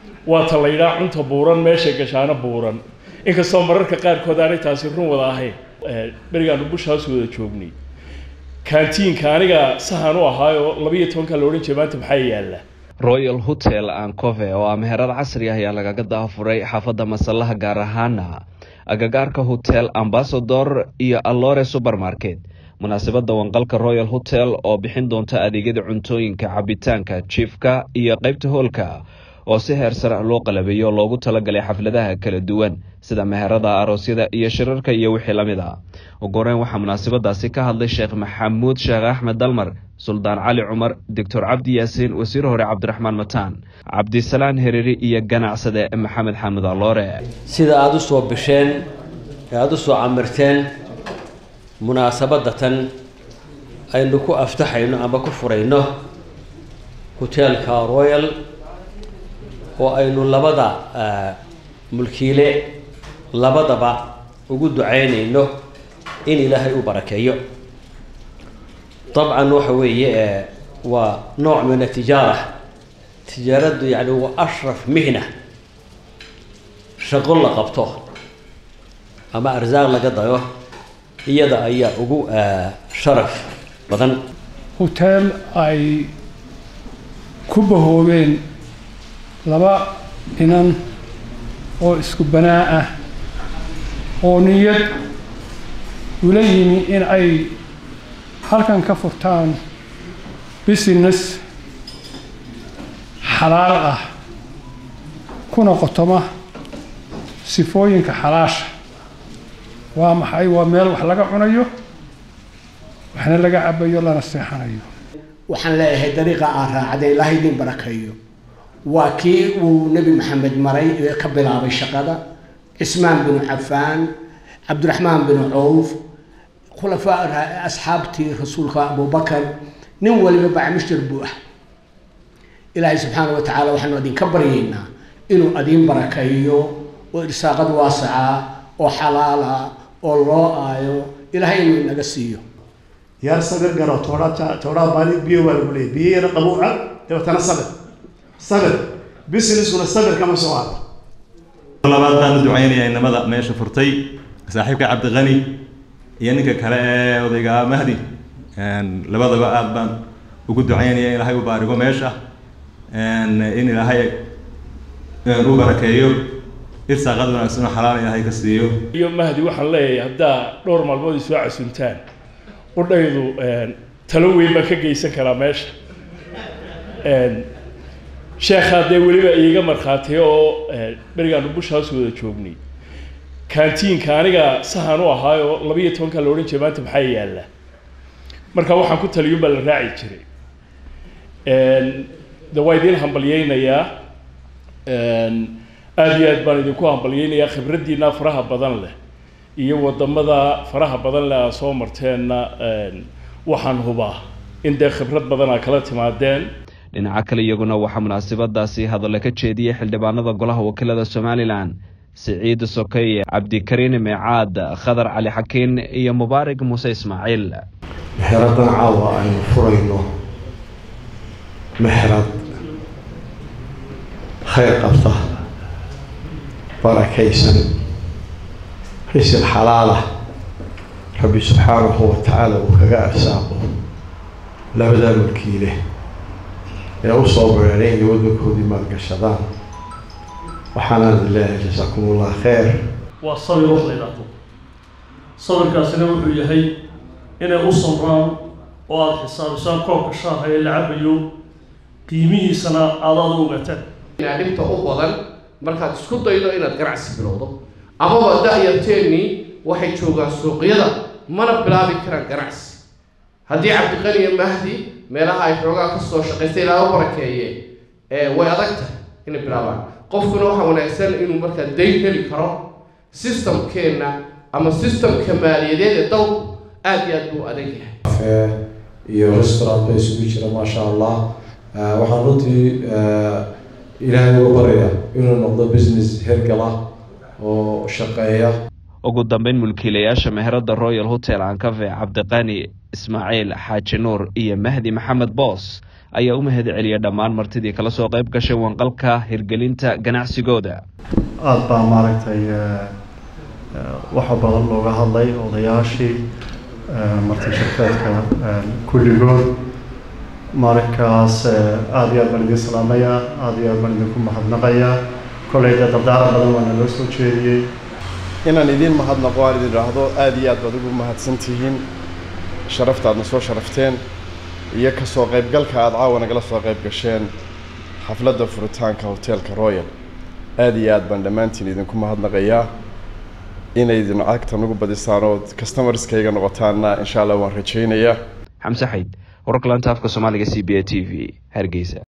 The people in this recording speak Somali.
waa ta la yidhaha cunta buuran meesha gashaano buuran inkastoo mararka qaarkood aanay taasi run wada ahayn berigaanu bushaas wada joognay kaantiinka aniga sahan u ahaayoo labiiyo tobanka la odhan jiray maanta maxaa yaalla royal hotel ancove oo ah meherad casri ah ayaa lagaga daafuray xaafadda masallaha gaar ahaana agagaarka hotel ambasador iyo allore supermarket munaasabadda wanqalka royal hotel oo bixin doonta adeegyada cuntooyinka cabitaanka jiifka iyo qaybta hoolka oo si heer sare loo qalabeeyo loogu talagalay xafladaha kala duwan sida meherada aroosyada iyo shirarka iyo wixii la mid a ugu horeyn waxaa munaasabadaasi ka hadlay sheekh maxamuud sheekh axmed dalmar suldaan cali cumar doctor cabdi yaasiin wasiir hore cabdiraxmaan mataan cabdisalaan hereri iyo ganacsade maxamed xaamud alloore sida aada u soo bisheen ee aada u soo camirteen munaasabadatan aynu ku aftaxayno ama ku furayno hoteelka royal oo aynu labada mulkiile labadaba ugu ducaynayno in ilaahay u barakeeyo dabcan waxa weeye waa nooc min atijaara tijaaraddu yani waa ashraf mihna shaqo la qabto ama arsaaq laga dayo iyada ayaa ugu sharaf badan hoteel ay ku bahoobeen laba inan oo isku banaa ah oo niyad ula yimi in ay halkan ka furtaan business xalaal ah kuna qotoma sifooyinka xalaasha waa maxay waa meel wax laga cunayo waxna laga cabayo lana seexanayo waxaan leeyahay dariiqa aan raacday ilaahay idin barakeeyo waa kii uu nebi maxamed maray ee ka bilaabay shaqada cismaan binu cafaan cabdiraxmaan binu cawf khulafaa asxaabtii rasuulka abubakar nin waliba bacmishtar buu ah ilaahay subxaana wa tacaala waxaanu idinka baryaynaa inuu adiin barakeeyo oo irsaaqad waasaca oo xalaala oo loo aayo ilaahay inuu inaga siiyo yaar sabir garo toodhaa toodhaa baali biyo waa lagu leeyay biyo yara qabuuca dabeetana sabir sabir businessuna sabir kama soo haro labaad baan u ducaynayaa inamada meesha furtay saaxiibka cabdiqani iyo ninka kale ee odayga mahdi labadaba aad baan ugu ducaynaya in ilaahay u baarigo meesha in ilaahay u barakeeyo irsaaqad wanaagsan oo xalaal ilaahay ka siiyo iyo mahdi waxaan leeyahay haddaa dhowr maalmood ay soo casuntaan udhaydu talo weyn baan ka geysan karaa meesha sheekhaa dee weliba iiga markhaatiyo oo berigaanu bushaas wada joognay kaantiinka aniga sahan u ahaayoo labiiyo tobanka la odhan jiray maanta maxaa yaalla marka waxaan ku taliyun baa la raaci jiray de waa idiin hambalyeynayaa aada iyo aad baan idinku hambalyeynayaa khibraddiina faraha badan leh iyo wadamada faraha badan leh aa soo marteenna waxaan hubaa in dee khibrad badan aa kala timaadeen dhinaca kale iyaguna waxaa munaasabadaasi hadalla ka jeediyey xildhibaanada golaha wakiilada somalilan siciid sokeye cabdikariin meecaad khadar cali xakiin iyo mubaarig muuse ismaaciil mexeradan caawa aynu furayno mexerad khayr qabta barakaysan risil xalaalah rabbi subxaanahu wa tacaala uu kaga arsaaqo labadaa mulkiile ee usoo bereeray inay waddankoodii maalgashadaan waxaanaan leeyahay jasaakum ullah khayr waa sabir wax la yidhaahdo sabirkaasina wuxuu yahay inay u samraan oo aada xisaabisaan koobka shaaha ee la cabayo qiimihiisana aada aada u ogaataan dhibta u badan markaad isku daydo inaad ganacsi bilowdo amaba da-yarteennii waxay joogaan suuqyada mana bilaabi karaan ganacsi haddii cabdiqani iyo mahdi meelaha ay xoogaa kasoo shaqaystay ilaa u barakeeye way adag tahay inay bilaabaan qofkuna waxaa wanaagsan inuu markaa dayn heli karo systemkeenna ama systemka maaliyadeed ee dowr aada iyo aad buu adag yahay iyo restaurant ba isugu jira maasha allah waxaan runtii ilaahay uga baraya inuu noqdo business hergala oo shaqeeya ugu dambeyn mulkiilayaasha meherada royal hotel ancafe cabdiqani ismaaciil xaaji nuur iyo mahdi maxamed boos ayaa u mahad celiyay dhammaan martidii kala soo qayb gashay wanqalka hirgelinta ganacsigooda aada baa maaragtay waxa badan looga hadlay odayaashii marti shirkeedka kulligood markaas aada iyo aad baan idin salaamayaa aada iyo aad baan idinku mahadnaqayaa kollay dee dardaara badan waana loo soo jeediyey inaan idiin mahadnaqo aan idin idhaahdo aada iyo aad baad ugu mahadsan tihiin sharafta aadna soo sharafteen iyo kasoo qaybgalka aada caawa nagala soo qayb gasheen xafladda furitaanka hoteelka royal aada iyo aad baan dhammaantiin idinku mahadnaqayaa inay idin cagta nagu badisaan oo customerskayga noqotaanna insha allah waan rajaynayaa xamse xayd wararka laanta afka soomaaliga c b a t v hargeysa